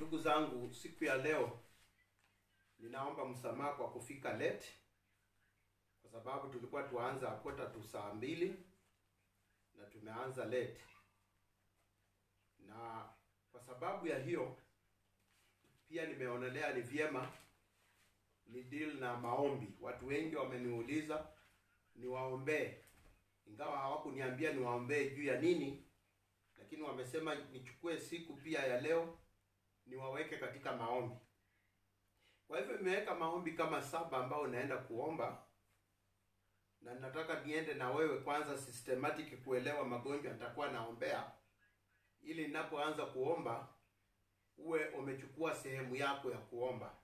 Ndugu zangu, siku ya leo ninaomba msamaha kwa kufika late, kwa sababu tulikuwa tuanza kota tu saa mbili na tumeanza late, na kwa sababu ya hiyo pia nimeonelea ni vyema ni deal na maombi. Watu wengi wameniuliza niwaombee, ingawa hawakuniambia niwaombee juu ya nini, lakini wamesema nichukue siku pia ya leo niwaweke katika maombi. Kwa hivyo nimeweka maombi kama saba ambao naenda kuomba, na nataka niende na wewe kwanza systematic kuelewa magonjwa nitakuwa naombea, ili ninapoanza kuomba uwe umechukua sehemu yako ya kuomba.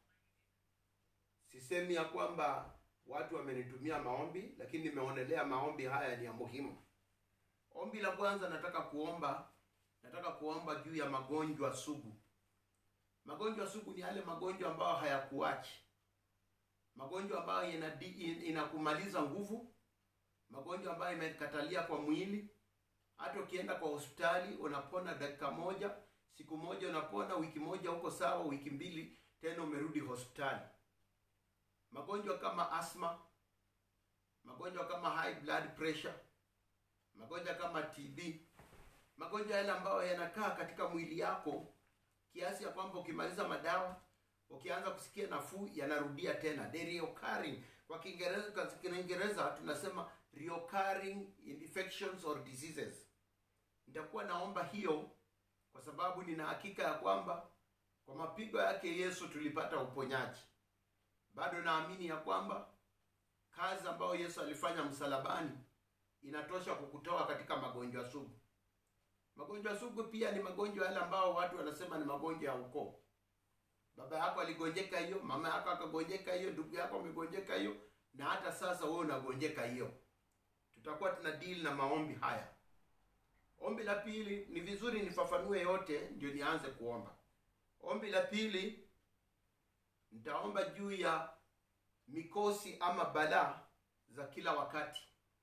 Sisemi ya kwamba watu wamenitumia maombi, lakini nimeonelea maombi haya ni ya muhimu. Ombi la kwanza nataka kuomba, nataka kuomba juu ya magonjwa sugu. Magonjwa sugu ni yale magonjwa ambayo hayakuachi, magonjwa ambayo inadi- inakumaliza nguvu, magonjwa ambayo imekatalia kwa mwili. Hata ukienda kwa hospitali unapona dakika moja, siku moja unapona, wiki moja uko sawa, wiki mbili tena umerudi hospitali. Magonjwa kama asthma, magonjwa kama high blood pressure, magonjwa kama TB, magonjwa yale ambayo yanakaa katika mwili yako kiasi ya kwamba ukimaliza madawa ukianza kusikia nafuu yanarudia tena, they reoccurring. Kwa Kiingereza kwa Kiingereza tunasema reoccurring infections or diseases. Nitakuwa naomba hiyo kwa sababu nina hakika ya kwamba kwa mapigo yake Yesu tulipata uponyaji. Bado naamini ya kwamba kazi ambayo Yesu alifanya msalabani inatosha kukutoa katika magonjwa sugu. Magonjwa sugu pia ni magonjwa yale ambao watu wanasema ni magonjwa ya ukoo. Baba yako aligonjeka hiyo, mama yako akagonjeka hiyo, ndugu yako amegonjeka hiyo, na hata sasa wewe unagonjeka hiyo. Tutakuwa tuna deal na maombi haya. Ombi la pili, ni vizuri nifafanue yote ndio nianze kuomba. Ombi la pili, nitaomba juu ya mikosi ama balaa za kila wakati.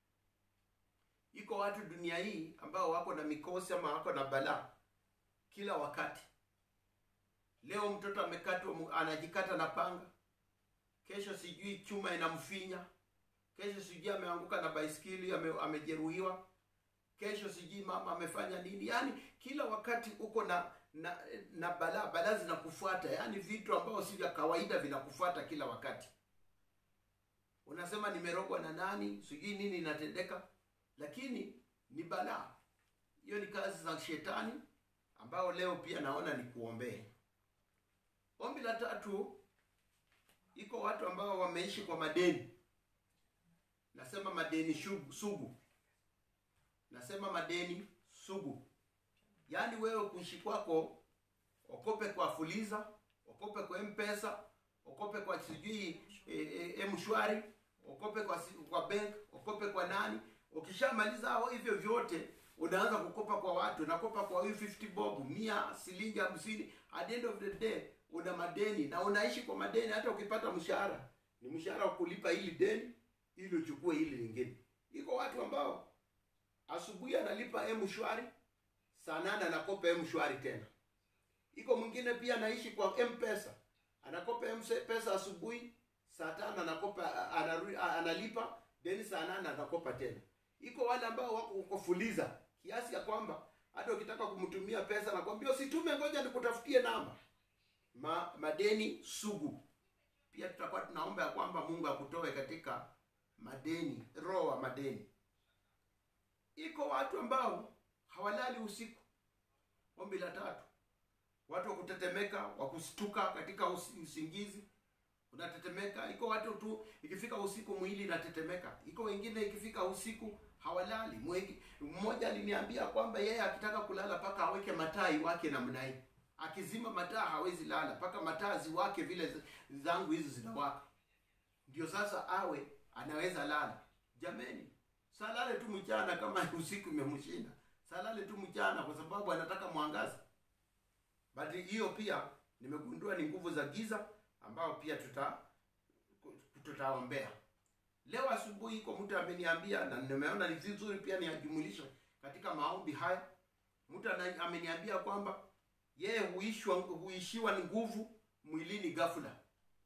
Iko watu dunia hii ambao wako na mikosi ama wako na balaa kila wakati. Leo mtoto amekatwa, anajikata na panga, kesho sijui chuma inamfinya, kesho sijui ameanguka na baiskeli ame, amejeruhiwa, kesho sijui mama amefanya nini. Yaani kila wakati uko na na, na balaa, balaa zinakufuata, yaani vitu ambavyo si vya kawaida vinakufuata kila wakati. Unasema nimerogwa na nani, sijui nini inatendeka lakini ni balaa. Hiyo ni kazi za shetani ambao leo pia naona ni kuombee. Ombi la tatu, iko watu ambao wameishi kwa madeni. Nasema madeni shugu, sugu. Nasema madeni sugu, yaani wewe kuishi kwako, okope kwa Fuliza, okope kwa M-Pesa, okope kwa sijui e, e, mshwari, okope kwa kwa bank, okope kwa nani Ukishamaliza hao hivyo vyote, unaanza kukopa kwa watu, unakopa kwa huyu 50 bob, mia, shilingi hamsini. At the end of the day una madeni na unaishi kwa madeni. Hata ukipata mshahara ni mshahara wa kulipa hili deni ili uchukue hili lingine. Iko watu ambao asubuhi analipa M-Shwari, saa nane anakopa M-Shwari tena. Iko mwingine pia anaishi kwa M-Pesa, anakopa M-Pesa asubuhi, saa tano anakopa anarudi, analipa deni, saa nane anakopa tena iko wale ambao wako uko Fuliza kiasi ya kwamba hata ukitaka kumtumia pesa nakwambia usitume, ngoja nikutafutie namba. Ma, madeni sugu. Pia tutakuwa tunaomba ya kwamba Mungu akutoe katika madeni, roho wa madeni. Iko watu ambao hawalali usiku. Ombi la tatu, watu wa kutetemeka, wa kustuka katika usingizi unatetemeka. Iko watu tu ikifika usiku mwili inatetemeka. Iko wengine ikifika usiku hawalali. Mwengi, mmoja aliniambia kwamba yeye akitaka kulala paka aweke mataa iwake namna hii, akizima mataa hawezi lala paka mataa ziwake vile zangu hizi zinawaka, ndio sasa awe anaweza lala. Jameni, salale tu mchana kama usiku imemshinda, salale tu mchana kwa sababu anataka mwangaza. But hiyo pia nimegundua ni nguvu za giza ambao pia tuta tutaombea. Leo asubuhi iko mtu ameniambia na nimeona ni vizuri pia niajumulishe katika maombi haya. Mtu ameniambia kwamba yeye huishwa huishiwa nguvu mwilini ghafla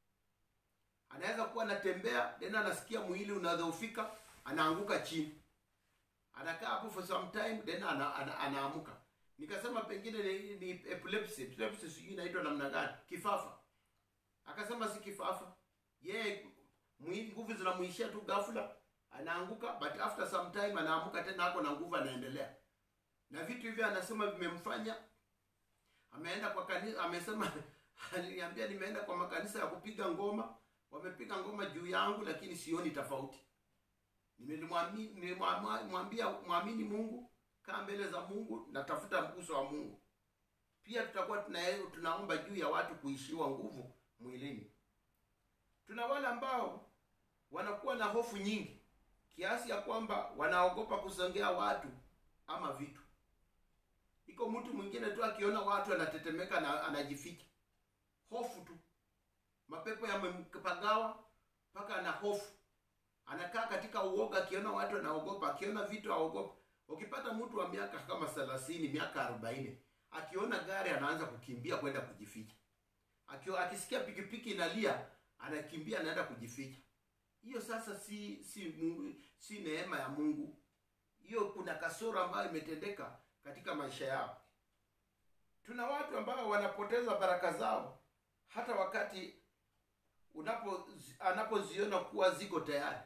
anaweza kuwa anatembea tena anasikia mwili unadhoofika anaanguka chini anakaa hapo for some time then ana, ana, anaamuka nikasema pengine ni, ni epilepsy epilepsy sijui inaitwa namna gani kifafa akasema si kifafa yeye mwili nguvu zinamuishia tu ghafla anaanguka but after some time anaamuka tena ako na nguvu anaendelea na vitu hivyo anasema vimemfanya ameenda kwa kanisa amesema aliniambia nimeenda kwa makanisa ya kupiga ngoma wamepiga ngoma juu yangu lakini sioni tofauti Nimelimwami- nilimwambia mwamini mungu kaa mbele za mungu natafuta mguso wa mungu pia tutakuwa tuna, tunaomba juu ya watu kuishiwa nguvu mwilini tuna wale ambao wanakuwa na hofu nyingi kiasi ya kwamba wanaogopa kusongea watu ama vitu iko mtu mwingine tu akiona watu anatetemeka na anajificha hofu tu mapepo yamempagawa mpaka ana hofu anakaa katika uoga akiona watu anaogopa akiona vitu aogopa ukipata mtu wa miaka kama thelathini miaka arobaini akiona gari anaanza kukimbia kwenda kujificha Akio, akisikia pikipiki inalia anakimbia anaenda kujificha hiyo sasa si si Mungu, si neema ya mungu hiyo kuna kasoro ambayo imetendeka katika maisha yao tuna watu ambao wanapoteza baraka zao hata wakati unapo anapoziona kuwa ziko tayari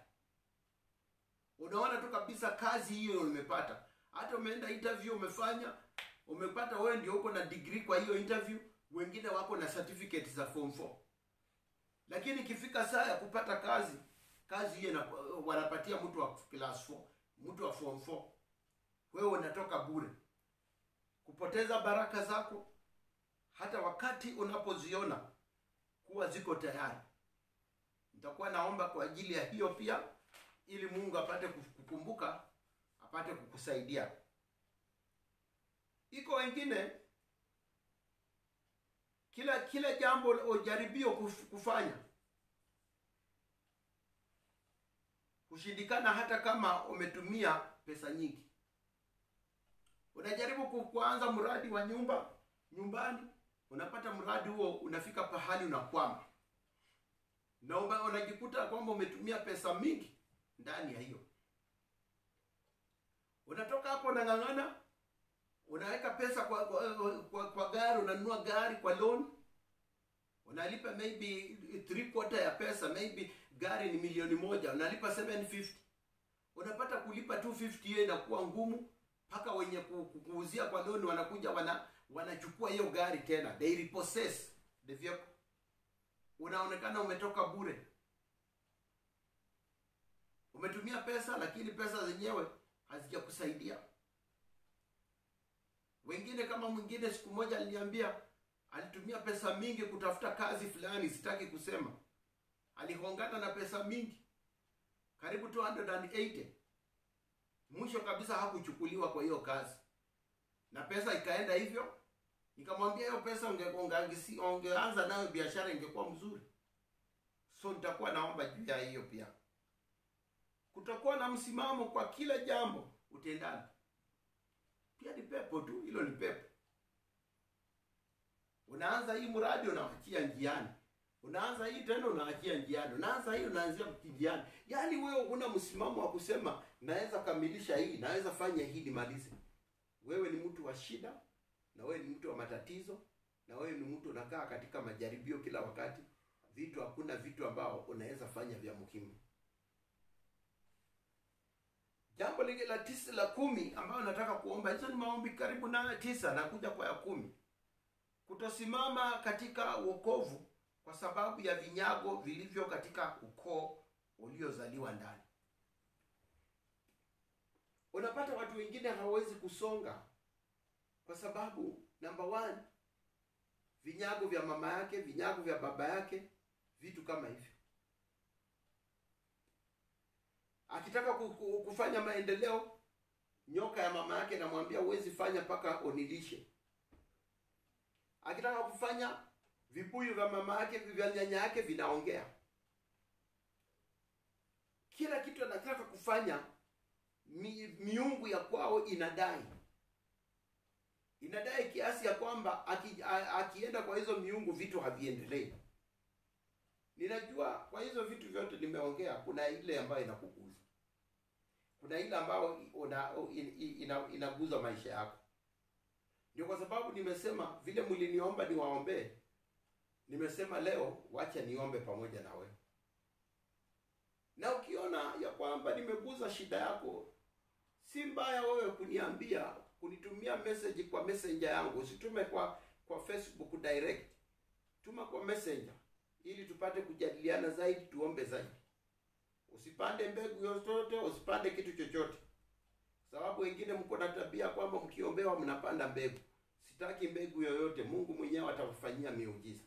unaona tu kabisa kazi hiyo umepata hata umeenda interview umefanya umepata wewe ndio uko na degree kwa hiyo interview wengine wako na certificate za form 4 lakini ikifika saa ya kupata kazi kazi hiyo ina- wanapatia mtu wa class 4 mtu wa form 4 wewe unatoka bure kupoteza baraka zako hata wakati unapoziona kuwa ziko tayari nitakuwa naomba kwa ajili ya hiyo pia ili mungu apate kukumbuka apate kukusaidia iko wengine kila kila jambo ujaribio kuf- kufanya hushindikana hata kama umetumia pesa nyingi unajaribu ku- kuanza mradi wa nyumba nyumbani unapata mradi huo unafika pahali unakwama na ume- unajikuta kwamba umetumia pesa mingi ndani ya hiyo unatoka hapo unang'ang'ana unaweka pesa kwa kwa, kwa, kwa gari unanunua gari kwa loan unalipa maybe three quarter ya pesa maybe gari ni milioni moja unalipa 750 unapata kulipa 250 hiyo inakuwa ngumu mpaka wenye ku- ku- kuuzia kwa loan wanakuja wana wanachukua hiyo gari tena they repossess the vehicle unaonekana umetoka bure umetumia pesa lakini pesa zenyewe hazijakusaidia wengine kama mwingine siku moja aliniambia alitumia pesa mingi kutafuta kazi fulani sitaki kusema alihongana na pesa mingi karibu 280 mwisho kabisa hakuchukuliwa kwa hiyo kazi na pesa ikaenda hivyo nikamwambia hiyo pesa unge- ungeangisi- ungeanza nayo biashara ingekuwa mzuri so nitakuwa naomba juu ya hiyo pia kutakuwa na msimamo kwa kila jambo utendani pia ni pepo tu hilo ni pepo unaanza hii mradi unaachia njiani unaanza hii tena unaachia njiani unaanza hii unaanzia njiani yaani wewe huna msimamo wa kusema naweza kamilisha hii naweza fanya hii nimalize wewe ni mtu wa shida na wewe ni mtu wa matatizo na wewe ni mtu unakaa katika majaribio kila wakati vitu hakuna vitu ambao unaweza fanya vya muhimu jambo lingine la tisa la kumi ambayo nataka kuomba hizo ni maombi karibu na tisa nakuja kwa ya kumi kutosimama katika wokovu kwa sababu ya vinyago vilivyo katika ukoo uliozaliwa ndani unapata watu wengine hawawezi kusonga kwa sababu namba one vinyago vya mama yake vinyago vya baba yake vitu kama hivyo akitaka ku- ku- kufanya maendeleo nyoka ya mama yake namwambia huwezi fanya mpaka unilishe akitaka kufanya vibuyu vya mama yake vya nyanya yake vinaongea kila kitu anataka kufanya mi, miungu ya kwao inadai inadai kiasi ya kwamba aki, a, akienda kwa hizo miungu vitu haviendelei ninajua kwa hizo vitu vyote nimeongea kuna ile ambayo inakuguza kuna ile ambayo una, in, ina, inaguza maisha yako ndio kwa sababu nimesema vile mliniomba niwaombee nimesema leo wacha niombe pamoja na wewe na ukiona ya kwamba nimeguza shida yako si mbaya wewe kuniambia kunitumia message kwa messenger yangu usitume kwa kwa facebook direct tuma kwa messenger ili tupate kujadiliana zaidi tuombe zaidi usipande mbegu yoyote usipande kitu chochote sababu wengine mko na tabia kwamba mkiombewa mnapanda mbegu sitaki mbegu yoyote mungu mwenyewe atakufanyia miujiza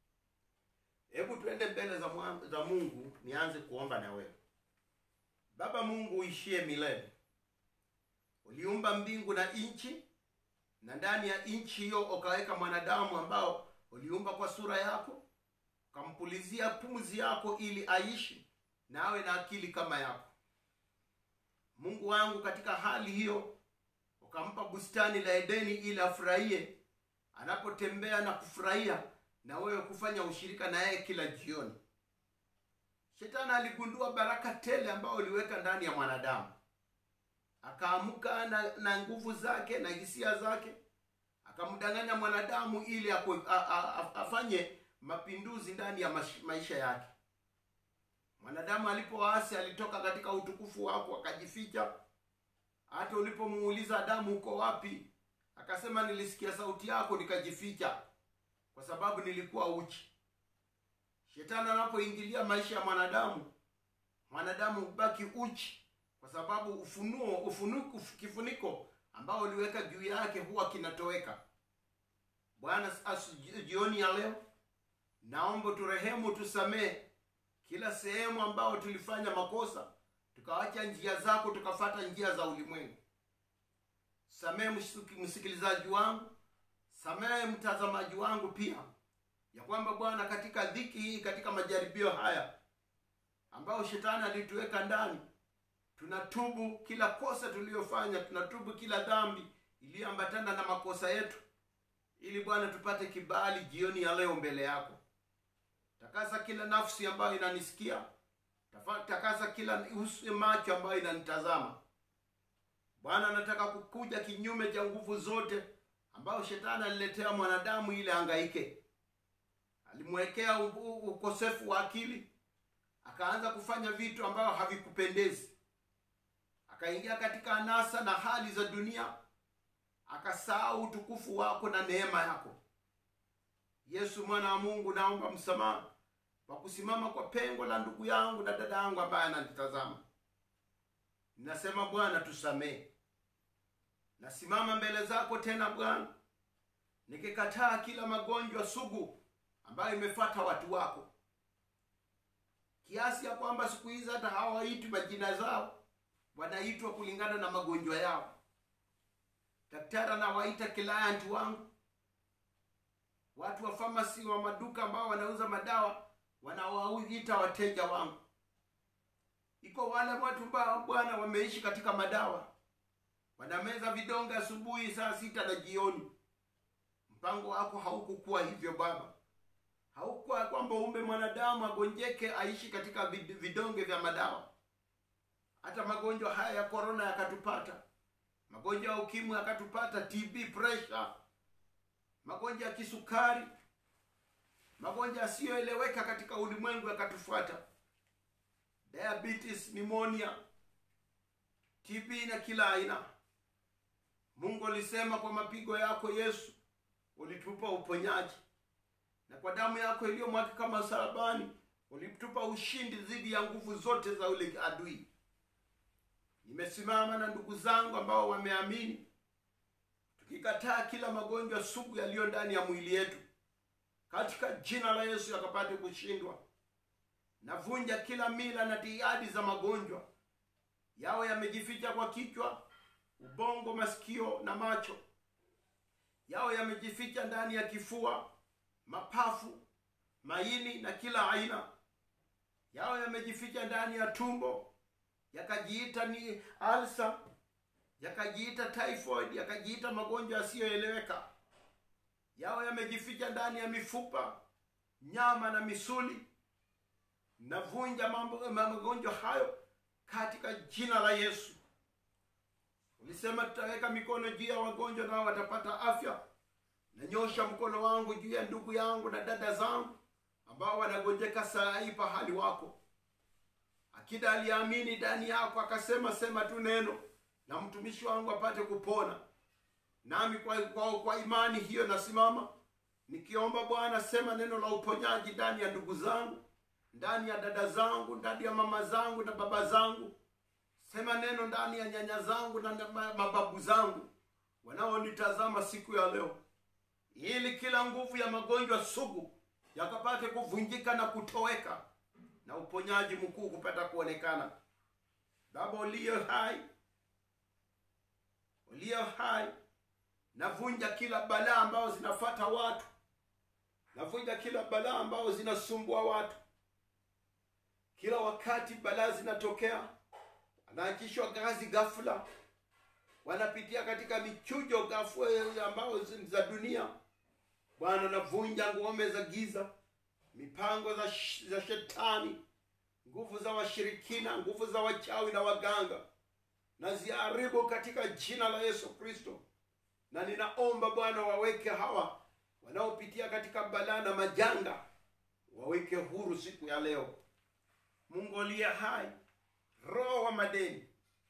hebu tuende mbele za, mwa, za mungu nianze kuomba na wewe baba mungu uishie milele uliumba mbingu na nchi na ndani ya nchi hiyo ukaweka mwanadamu ambao uliumba kwa sura yako ukampulizia pumzi yako ili aishi na awe na akili kama yako mungu wangu katika hali hiyo ukampa bustani la edeni ili afurahie anapotembea na kufurahia na wewe kufanya ushirika na yeye kila jioni shetani aligundua baraka tele ambayo uliweka ndani ya mwanadamu akaamka na, na nguvu zake na hisia zake akamdanganya mwanadamu ili aku, a, a, a, afanye mapinduzi ndani ya mash, maisha yake mwanadamu alipoasi alitoka katika utukufu wako akajificha hata ulipomuuliza adamu uko wapi akasema nilisikia sauti yako nikajificha kwa sababu nilikuwa uchi shetani anapoingilia maisha ya mwanadamu mwanadamu hubaki uchi kwa sababu ufunuo ufunuko kifuniko ambao uliweka juu yake huwa kinatoweka bwana jioni ya leo naomba turehemu tusamee kila sehemu ambao tulifanya makosa tukawacha njia zako tukafata njia za ulimwengu samee msikilizaji wangu samehe mtazamaji wangu pia ya kwamba bwana katika dhiki hii katika majaribio haya ambayo shetani alituweka ndani tunatubu kila kosa tuliyofanya tunatubu kila dhambi iliyoambatana na makosa yetu ili bwana tupate kibali jioni ya leo mbele yako takasa kila nafsi ambayo inanisikia takasa kila macho ambayo inanitazama bwana anataka kukuja kinyume cha nguvu zote ambayo shetani aliletea mwanadamu ili angaike alimwekea ukosefu wa akili akaanza kufanya vitu ambavyo havikupendezi akaingia katika anasa na hali za dunia akasahau utukufu wako na neema yako yesu mwana wa mungu naomba msamaha kwa kusimama kwa pengo la ndugu yangu na dada yangu ambaye ananitazama ninasema bwana tusamehe nasimama mbele zako tena bwana nikikataa kila magonjwa sugu ambayo imefata watu wako kiasi ya kwamba siku hizi hata hawaitwi majina zao wanaitwa kulingana na magonjwa yao daktari anawaita client wangu watu wa famasi wa maduka ambao wanauza madawa wanawaita wateja wangu iko wale watu ambao bwana wameishi katika madawa wanameza vidonge asubuhi saa sita na jioni mpango wako haukukuwa hivyo baba haukuwa kwamba umbe mwanadamu agonjeke aishi katika vidonge vya madawa hata magonjwa haya ya korona yakatupata magonjwa ya ukimwi yakatupata tb pressure magonjwa ya kisukari magonjwa yasiyoeleweka katika ulimwengu yakatufuata diabetes pneumonia tb na kila aina mungu alisema kwa mapigo yako yesu ulitupa uponyaji na kwa damu yako iliyomwagika msalabani ulitupa ushindi dhidi ya nguvu zote za ule adui nimesimama na ndugu zangu ambao wameamini tukikataa kila magonjwa sugu yaliyo ndani ya mwili yetu katika jina la yesu yakapate kushindwa navunja kila mila na tiadi za magonjwa yawe yamejificha kwa kichwa ubongo masikio na macho yawe yamejificha ndani ya kifua mapafu maini na kila aina yawe yamejificha ndani ya tumbo yakajiita ni alsa yakajiita typhoid yakajiita magonjwa yasiyoeleweka yawe yamejificha ndani ya mifupa nyama na misuli navunja mambo magonjwa hayo katika jina la yesu ulisema tutaweka mikono juu ya wagonjwa nao watapata afya nanyosha mkono wangu juu ya ndugu yangu na dada zangu ambao wanagonjeka saa hii pahali wako akida aliamini ndani yako akasema sema tu neno na mtumishi wangu apate kupona nami kwa, kwa, kwa imani hiyo nasimama nikiomba bwana sema neno la uponyaji ndani ya ndugu zangu ndani ya dada zangu ndani ya mama zangu na baba zangu sema neno ndani ya nyanya zangu na na ma- mababu zangu wanaonitazama siku ya leo ili kila nguvu ya magonjwa sugu yakapate kuvunjika na kutoweka na uponyaji mkuu kupata kuonekana baba uliyo hai uliyo hai navunja kila balaa ambao zinafata watu navunja kila balaa ambao zinasumbua watu kila wakati balaa zinatokea wanaachishwa kazi ghafula wanapitia katika michujo ghafula ambao zi- za dunia bwana navunja ngome za giza mipango za, sh- za shetani nguvu za washirikina nguvu za wachawi na waganga naziharibu katika jina la yesu kristo na ninaomba bwana waweke hawa wanaopitia katika balaa na majanga waweke huru siku ya leo mungu aliye hai roho wa madeni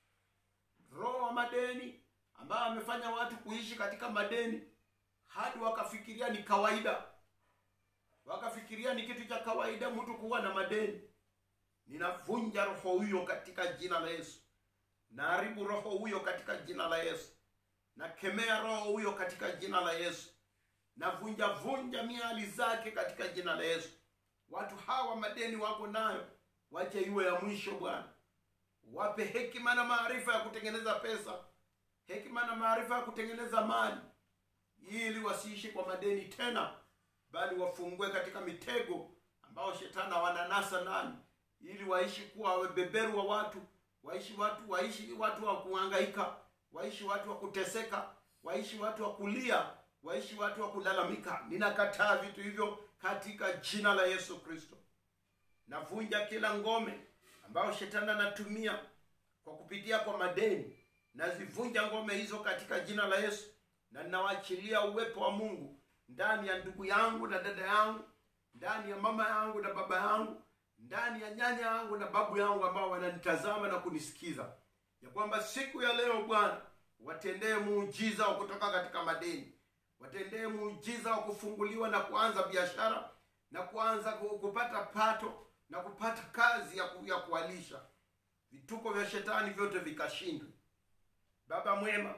roho wa madeni ambayo amefanya watu kuishi katika madeni hadi wakafikiria ni kawaida wakafikiria ni kitu cha kawaida mtu kuwa na madeni ninavunja roho huyo katika jina la yesu naharibu roho huyo katika jina la yesu nakemea roho huyo katika jina la yesu navunja vunja miali zake katika jina la yesu watu hawa madeni wako nayo wache iwe ya mwisho bwana wape hekima na maarifa ya kutengeneza pesa hekima na maarifa ya kutengeneza mali ili wasiishi kwa madeni tena bali wafungue katika mitego ambao shetani wananasa ndani ili waishi kuwa wabeberu wa watu waishi watu waishi watu wa kuhangaika waishi watu wa kuteseka waishi watu wa kulia waishi watu wa kulalamika ninakataa vitu hivyo katika jina la yesu kristo navunja kila ngome ambayo shetani anatumia kwa kupitia kwa madeni nazivunja ngome hizo katika jina la yesu na ninawaachilia uwepo wa mungu ndani ya ndugu yangu na dada yangu ndani ya mama yangu na baba yangu ndani ya nyanya yangu na babu yangu ambao wananitazama na kunisikiza ya kwamba siku ya leo bwana watendee muujiza wa kutoka katika madeni watendee muujiza wa kufunguliwa na kuanza biashara na kuanza ku- kupata pato na kupata kazi ya, ku, ya kualisha vituko vya shetani vyote vikashindwe baba mwema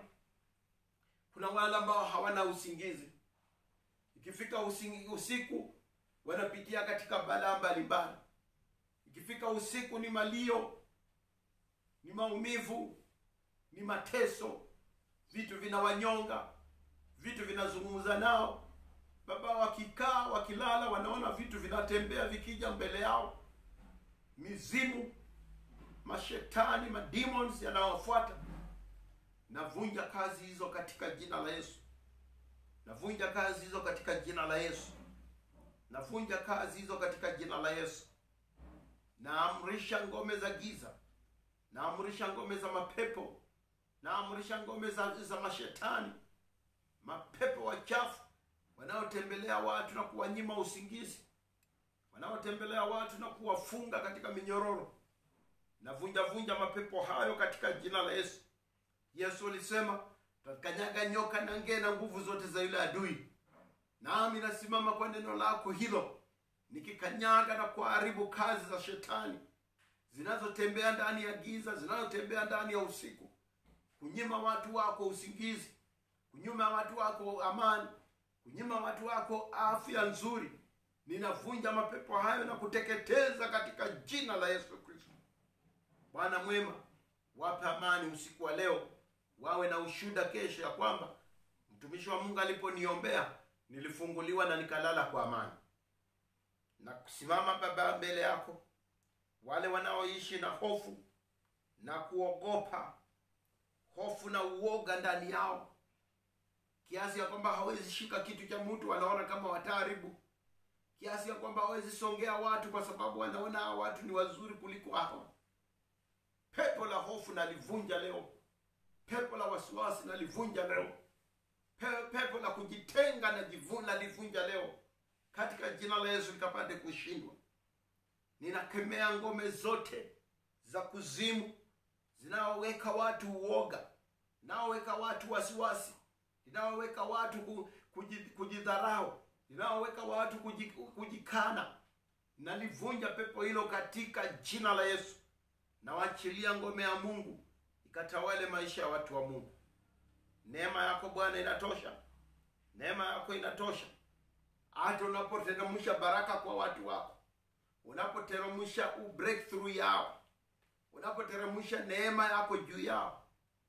kuna wale ambao hawana usingizi ikifika usingi, usiku wanapitia katika balaa mbalimbali ikifika usiku ni malio ni maumivu ni mateso vitu vinawanyonga vitu vinazungumza nao baba wakikaa wakilala wanaona vitu vinatembea vikija mbele yao mizimu mashetani mademons yanawafuata navunja kazi hizo katika jina la yesu navunja kazi hizo katika jina la yesu navunja kazi hizo katika jina la yesu naamrisha ngome za giza naamrisha ngome za mapepo naamrisha ngome za, za mashetani mapepo wachafu wanaotembelea watu na kuwanyima usingizi wanaotembelea watu na kuwafunga katika minyororo navunja vunja mapepo hayo katika jina la yesu yesu alisema takanyaga nyoka na ngee na nguvu zote za yule adui nami nasimama kwa neno lako hilo nikikanyaga na kuharibu kazi za shetani zinazotembea ndani ya giza zinazotembea ndani ya usiku kunyima watu wako usingizi kunyima watu wako amani kunyima watu wako afya nzuri ninavunja mapepo hayo na kuteketeza katika jina la yesu kristo bwana mwema wape amani usiku wa leo wawe na ushuda kesho ya kwamba mtumishi wa mungu aliponiombea nilifunguliwa na nikalala kwa amani na kusimama baba mbele yako wale wanaoishi na hofu na kuogopa hofu na uoga ndani yao kiasi ya kwamba hawezi shika kitu cha mtu wanaona kama wataharibu kiasi ya kwamba hawezi songea watu kwa sababu wanaona hawa watu ni wazuri kuliko hao pepo la hofu nalivunja leo pepo la wasiwasi nalivunja leo Pe- pepo la kujitenga na jivu- nalivunja leo katika jina la yesu likapate kushindwa ninakemea ngome zote za kuzimu zinaoweka watu uoga zinaoweka watu wasiwasi zinaoweka watu ku- kuji- kujidharau zinaoweka watu kuji- kujikana nalivunja pepo hilo katika jina la yesu nawachilia ngome ya mungu ikatawale maisha ya watu wa mungu neema yako bwana inatosha neema yako inatosha hata unapoteremsha baraka kwa watu wako unapoteremsha u- breakthrough yao unapoteremsha neema yako juu yao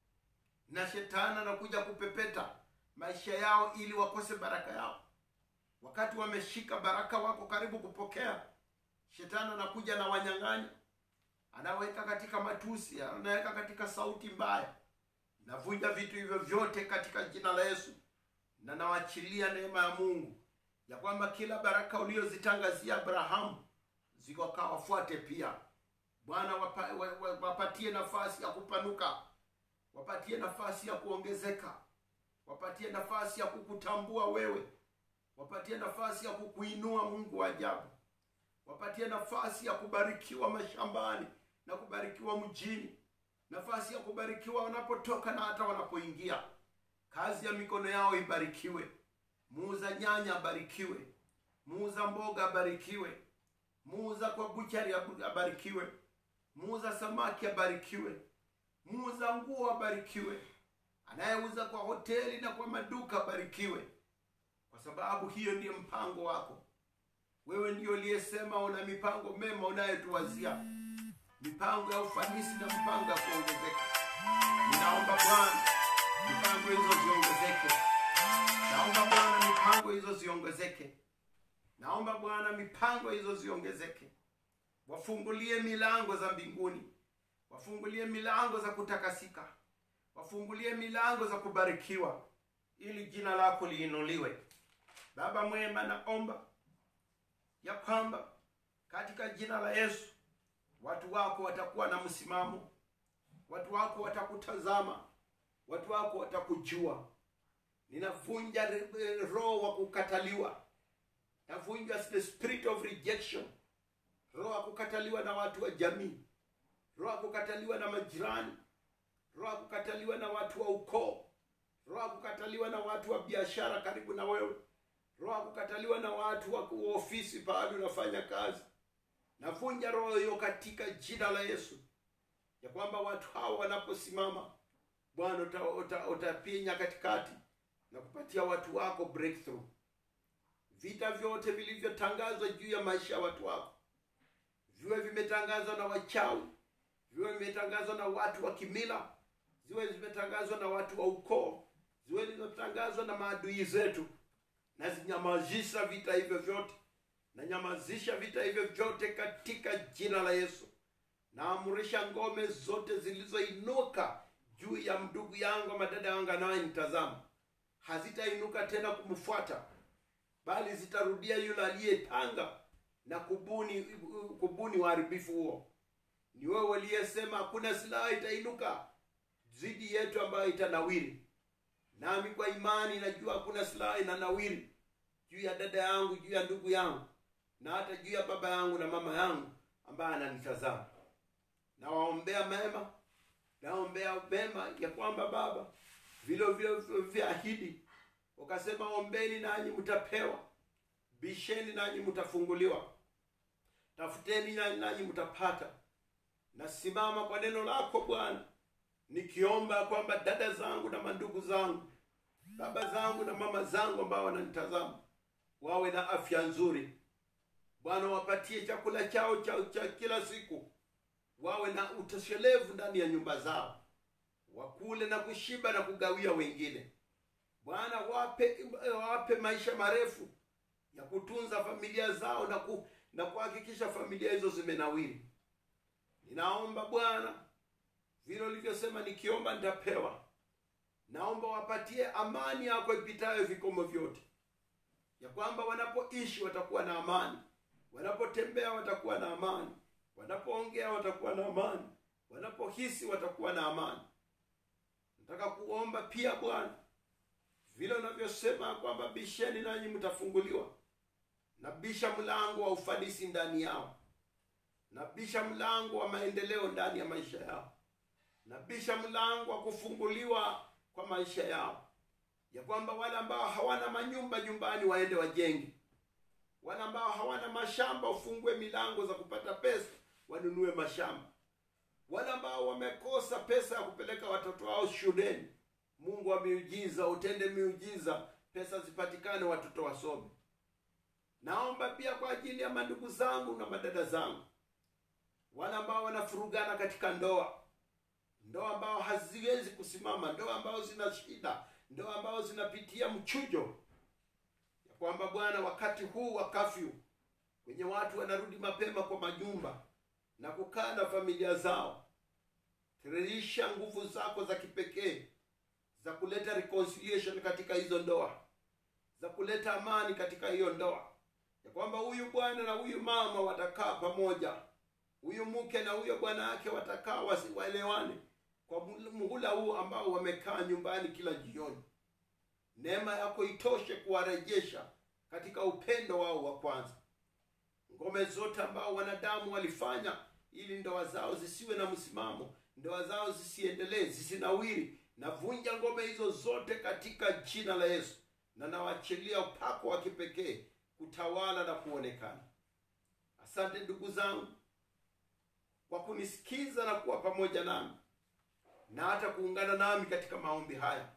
na shetani anakuja kupepeta maisha yao ili wakose baraka yao wakati wameshika baraka wako karibu kupokea shetani anakuja na wanyang'anya anaweka katika matusi anaweka katika sauti mbaya navunja vitu hivyo vyote katika jina la yesu na nawachilia neema ya mungu ya kwamba kila baraka uliozitangazia abrahamu zikakawafuate pia bwana wapa, wa- wa- wapatie nafasi ya kupanuka wapatie nafasi ya kuongezeka wapatie nafasi ya kukutambua wewe wapatie nafasi ya kukuinua mungu wa ajabu wapatie nafasi ya kubarikiwa mashambani na kubarikiwa mjini nafasi ya kubarikiwa wanapotoka na hata wanapoingia kazi ya mikono yao ibarikiwe muuza nyanya abarikiwe muuza mboga abarikiwe muuza kwa buchari abu- abarikiwe muuza samaki abarikiwe muuza nguo abarikiwe anayeuza kwa hoteli na kwa maduka abarikiwe kwa sababu hiyo ndiyo mpango wako wewe ndiyo uliyesema una mipango mema unayotuwazia mipango ya ufanisi na mipango ya kuongezeka ninaomba bwana mipango hizo ziongezeke naomba bwana mipango hizo ziongezeke naomba bwana mipango hizo ziongezeke wafungulie milango za mbinguni wafungulie milango za kutakasika wafungulie milango za kubarikiwa ili jina lako liinuliwe baba mwema naomba ya kwamba katika jina la yesu watu wako watakuwa na msimamo watu wako watakutazama watu wako watakujua ninavunja re- eh, roho wa kukataliwa navunja the spirit of rejection roho ya kukataliwa na watu wa jamii roho ya kukataliwa na majirani roho ya kukataliwa na watu wa ukoo roho ya kukataliwa na watu wa biashara karibu na wewe roho ya kukataliwa na watu wa wa ofisi pahali unafanya kazi navunja roho hiyo katika jina la yesu ya kwamba watu hao wanaposimama bwana uta- uta- utapinya katikati na kupatia watu wako breakthrough vita vyote vilivyotangazwa juu ya maisha ya watu wako viwe vimetangazwa na wachawi viwe vimetangazwa na watu wa kimila ziwe zimetangazwa na watu wa ukoo ziwe zimetangazwa na maadui zetu na zinyamazisha vita hivyo vyote nanyamazisha vita hivyo vyote katika jina la yesu naamrisha ngome zote zilizoinuka juu ya ndugu yangu ama dada yangu anayenitazama hazitainuka tena kumfuata bali zitarudia yule aliyepanga na kubuni kubuni uharibifu huo ni wewe uliyesema hakuna silaha itainuka dhidi yetu ambayo itanawiri nami kwa imani najua hakuna silaha inanawiri juu ya dada yangu juu ya ndugu yangu na hata juu ya baba yangu na mama yangu ambaye ananitazama nawaombea mema naombea mema ya kwamba baba vile vile vyaahidi ukasema ombeni nanyi mtapewa bisheni nanyi mtafunguliwa tafuteni nanyi nanyi mtapata nasimama kwa neno lako bwana nikiomba kwamba dada zangu na mandugu zangu baba zangu na mama zangu ambao wananitazama wawe na afya nzuri bwana wapatie chakula chao cha, cha kila siku wawe na utoshelevu ndani ya nyumba zao wakule na kushiba na kugawia wengine bwana wape wape maisha marefu ya kutunza familia zao na ku, na kuhakikisha familia hizo zimenawiri ninaomba bwana vile ulivyosema nikiomba nitapewa naomba wapatie amani yako ipitayo vikomo vyote ya kwamba wanapoishi watakuwa na amani wanapotembea watakuwa na amani wanapoongea watakuwa na amani wanapohisi watakuwa na amani nataka kuomba pia bwana vile unavyosema kwamba bisheni nanyi mtafunguliwa nabisha mlango wa ufanisi ndani yao nabisha mlango wa maendeleo ndani ya maisha yao nabisha mlango wa kufunguliwa kwa maisha yao ya kwamba wale ambao hawana manyumba nyumbani waende wajenge wale ambao hawana mashamba ufungue milango za kupata pesa wanunue mashamba wale ambao wamekosa pesa ya kupeleka watoto wao shuleni mungu wa miujiza utende miujiza pesa zipatikane watoto wasome naomba pia kwa ajili ya mandugu zangu na madada zangu wale ambao wanafurugana katika ndoa ndoa ambao haziwezi kusimama ndoa ambao zina shida ndoa ambao zinapitia mchujo ya kwamba bwana wakati huu wa kafyu wenye watu wanarudi mapema kwa majumba na kukaa na familia zao tiririsha nguvu zako za kipekee za kuleta reconciliation katika hizo ndoa za kuleta amani katika hiyo ndoa ya kwamba huyu bwana na huyu mama watakaa pamoja huyu mke na huyo bwana wake watakaa waelewane kwa muhula huu ambao wamekaa nyumbani kila jioni neema yako itoshe kuwarejesha katika upendo wao wa kwanza ngome zote ambao wanadamu walifanya ili ndoa zao zisiwe na msimamo ndoa zao zisiendelee zisinawiri navunja ngome hizo zote katika jina la yesu na nawachilia upako wa kipekee kutawala na kuonekana asante ndugu zangu kwa kunisikiza na kuwa pamoja nami na hata kuungana nami katika maombi haya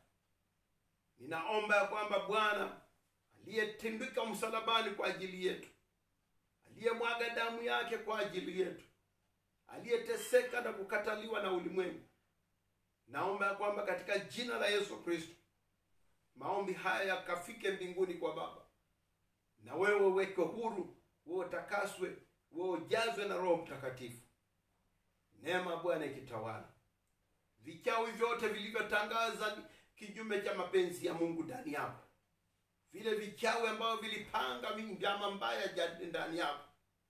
ninaomba ya kwamba bwana aliyetindika msalabani kwa ajili yetu aliyemwaga damu yake kwa ajili yetu aliyeteseka na kukataliwa na ulimwengu naomba ya kwamba katika jina la yesu kristo maombi haya yakafike mbinguni kwa baba na wewe uweke huru wewe utakaswe wewe ujazwe na roho mtakatifu neema bwana ikitawala vichawi vyote vilivyotangaza kinyume cha mapenzi ya mungu ndani yako vile vichawi ambavyo vilipanga njama mbaya ndani yako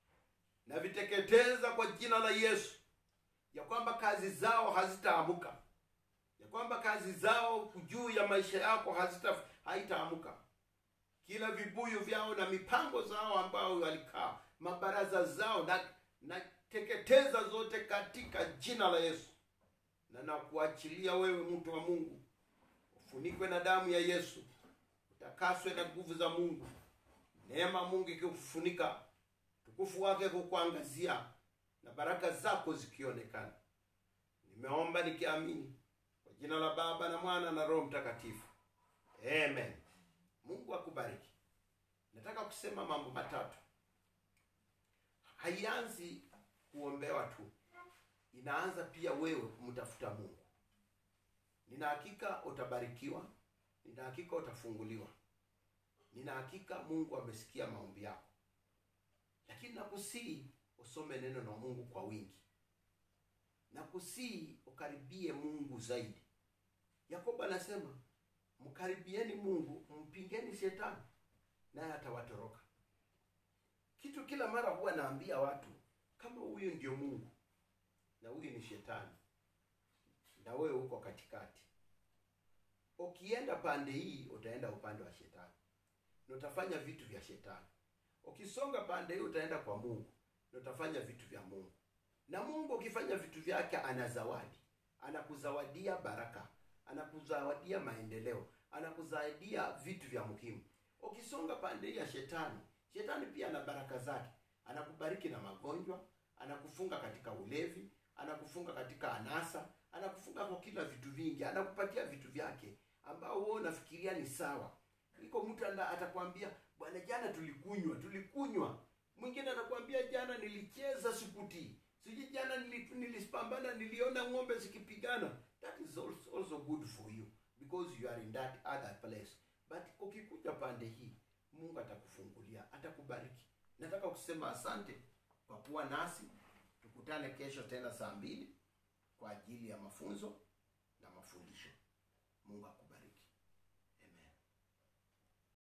na viteketeza kwa jina la yesu ya kwamba kazi zao hazitaamuka ya kwamba kazi zao juu ya maisha yako hazita haitaamuka kila vibuyu vyao na mipango zao ambao walikaa mabaraza zao na nateketeza zote katika jina la yesu na nakuachilia wewe mtu wa mungu ufunikwe na damu ya yesu utakaswe na nguvu za mungu neema mungu ikikufunika tukufu wake kukuangazia na baraka zako zikionekana nimeomba nikiamini kwa jina la baba na mwana na roho mtakatifu amen mungu akubariki nataka kusema mambo matatu haianzi kuombewa tu inaanza pia wewe kumtafuta mungu nina hakika utabarikiwa nina hakika utafunguliwa nina hakika mungu amesikia maombi yako lakini nakusii usome neno na mungu kwa wingi nakusii ukaribie mungu zaidi yakobo anasema mkaribieni mungu mpingeni shetani naye atawatoroka kitu kila mara huwa naambia watu kama huyu ndio mungu na huyu ni shetani na wewe uko katikati ukienda pande hii utaenda upande wa shetani na utafanya vitu vya shetani ukisonga pande hii utaenda kwa mungu na utafanya vitu vya mungu na mungu ukifanya vitu vyake ana zawadi anakuzawadia baraka anakuzawadia maendeleo anakuzawadia vitu vya muhimu ukisonga pande hii ya shetani shetani pia ana baraka zake anakubariki na magonjwa anakufunga katika ulevi anakufunga katika anasa anakufunga kwa kila vitu vingi anakupatia vitu vyake ambao wewe unafikiria ni sawa iko mtu atakwambia bwana jana tulikunywa tulikunywa mwingine atakwambia jana nilicheza sikutii sijui jana nilipambana niliona ng'ombe zikipigana that is also, also good for you because you are in that other place but ukikuja pande hii mungu atakufungulia atakubariki nataka kusema asante kwa kuwa nasi tukutane kesho tena saa mbili kwa ajili ya mafunzo na mafundisho. Mungu akubariki.